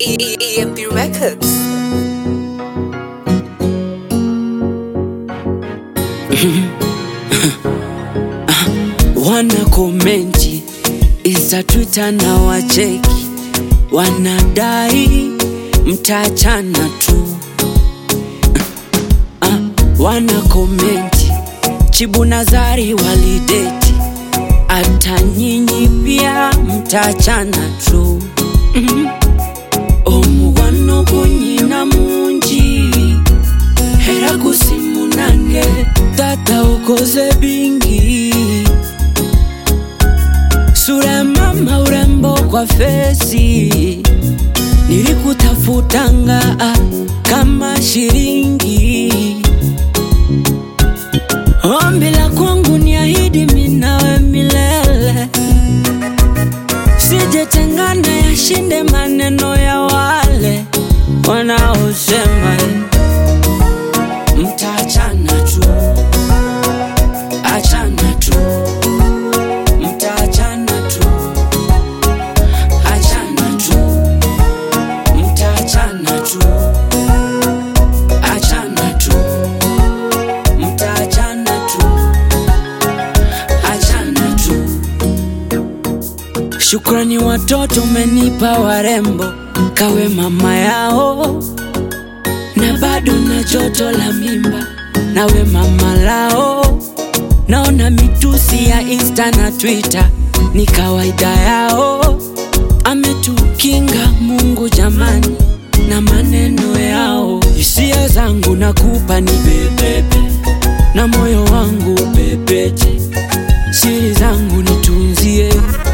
EMP Records. wana komenti Insta, Twitter na wacheki, wanadai mtaachana tu. Ah, wana komenti Chibu Nazari walideti, hata nyinyi pia mtaachana tu. Mhm. omugwano gunyina mungi era gusimunange tata ukoze bingi sura ya mama urembo kwa fesi nilikutafutanga ah, kama shilingi ombi la kwangu ni ahidi minawe milele sijetengana yashinde maneno ya wale wanaosema mtaachana tu achana tu mtaachana tu achana tu mtaachana tu achana tu mtaachana tu achana tu Shukrani watoto umenipa warembo, kawe mama yao, na bado na joto la mimba, nawe mama lao. Naona mitusi ya Insta na Twitter ni kawaida yao, ametukinga Mungu jamani na maneno yao. Hisia zangu nakupa ni bebebe, na moyo wangu pepeche, siri zangu nitunzie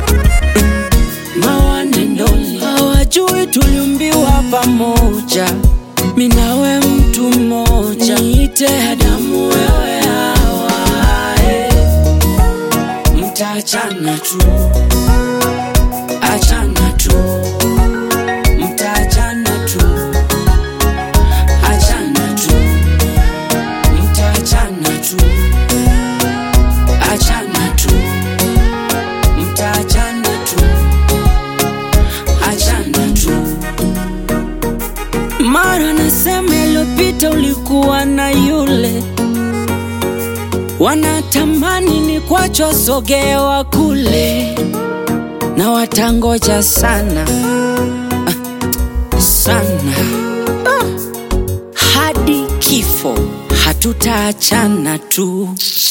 mawanendoni hawajui tuliumbiwa pamoja, minawe mtu mmoja, niite Adamu wewe Hawae, mtaachana tu, achana tu, mtaachana tu, achana tu, mtaachana tu, achana tu, mtaachana tu achana tu. Mara nasema iliyopita ulikuwa na yule, wanatamani ni kwacho sogewa kule, na watangoja sana ah, sana ah, hadi kifo hatutaachana tu.